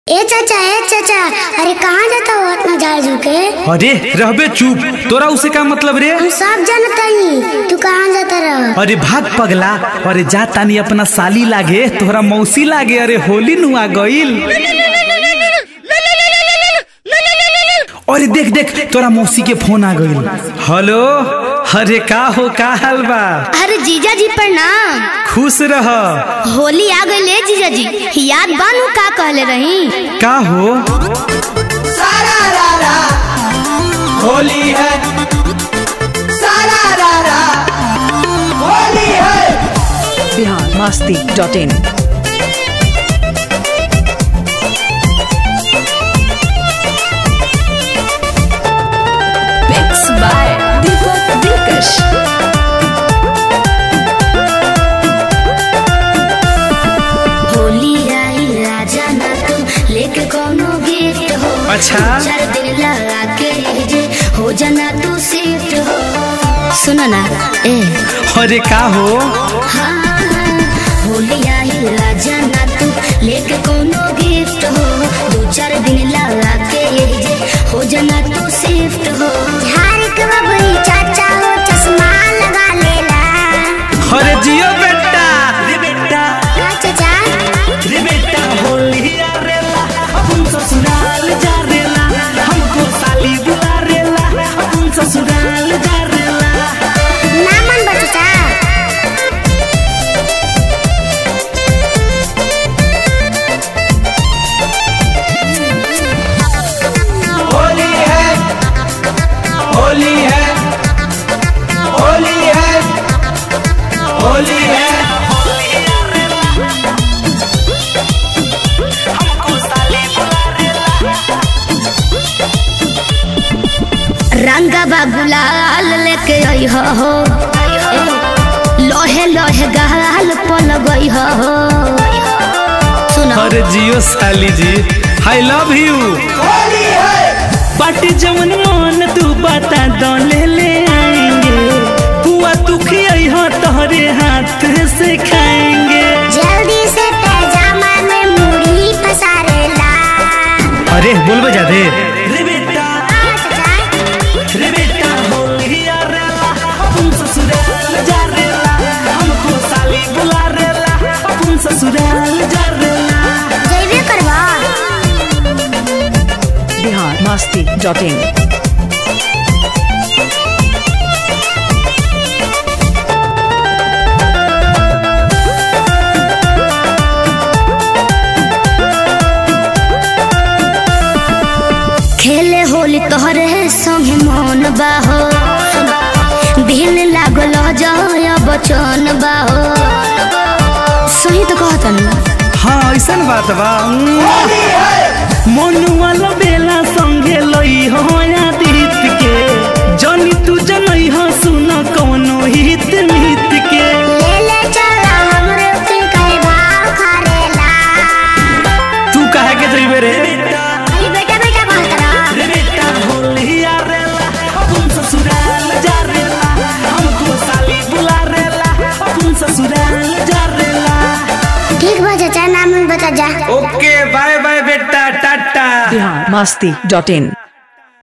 ए चाचा ए चाचा अरे कहाँ जाता हो इतना झाड़ झुक के अरे रहबे चुप तोरा उसे का मतलब रे हम सब जानता ही तू कहाँ जाता रह अरे भाग पगला अरे जा तानी अपना साली लागे तोहरा मौसी लागे अरे होली नुआ गईल अरे देख देख तोरा मौसी के फोन आ गईल हेलो अरे का हो का हाल बा अरे जीजा जी प्रणाम खुश रह होली आ गई ले जीजा जी याद बानू का कहले रही का हो सारा रारा होली है सारा रारा होली है Bihar Masti dot in mix by Deepak Dilkash Holi आई राजा ना तुम लेके कोनो गिफ्ट हो अच्छा। चार दिन लगा के जे हो जाना तू शिफ्ट हो सुनो ना ए अरे का हो हाँ होली आई राजा ना तू लेके कोनो गिफ्ट हो दो चार दिन लगा के जे हो जाना तू शिफ्ट हो झाड़ के बबई चाचा हो चश्मा लगा लेला अरे जियो बेटा रे बेटा का चाचा रे बेटा होली आरेला अपन ससुराल जा रेला हमको साली बुला रेला अपन ससुराल जा रेला ना मन बचता होली है होली है होली है होली है रंगा गुलाल लेके आई हो लोहे लोहे गाल पल गई हो सुनो अरे जियो साली जी आई लव यू होली है पार्टी जवन मन तू बता दो ले ले आएंगे पुआ तू खियाई हो तोहरे हाथ से खाएंगे जल्दी से पैजामा में मुड़ी पसारेला अरे बोल बजा दे रे बेटा रे बेटा होली आरेला अपन ससुराल जा रेला हमको साली बुला रेला अपन ससुराल जा रेला जैबे करवा बिहार मस्ती डॉट इन खेले होली तोहरे संगे मन बाहो दिल लागल जय बचन बाहो सही तो कहतन हाँ ऐसन बात बा मन वाला बेला संगे लई हो आदित के जनी तू जनई हो सुन कौनो हित मित के ले ले चला हमरे के कई भाव खरेला तू कहे के जइबे रे अरे बेटा बेटा कहत रहा रे बेटा होली आरेला अपन ससुराल जा रेला हमको साली बुला रेला अपन ससुराल जा रेला ठीक बा चाचा नाम बता जा ओके बाय बाय बेटा टाटा बिहार मस्ती डॉट इन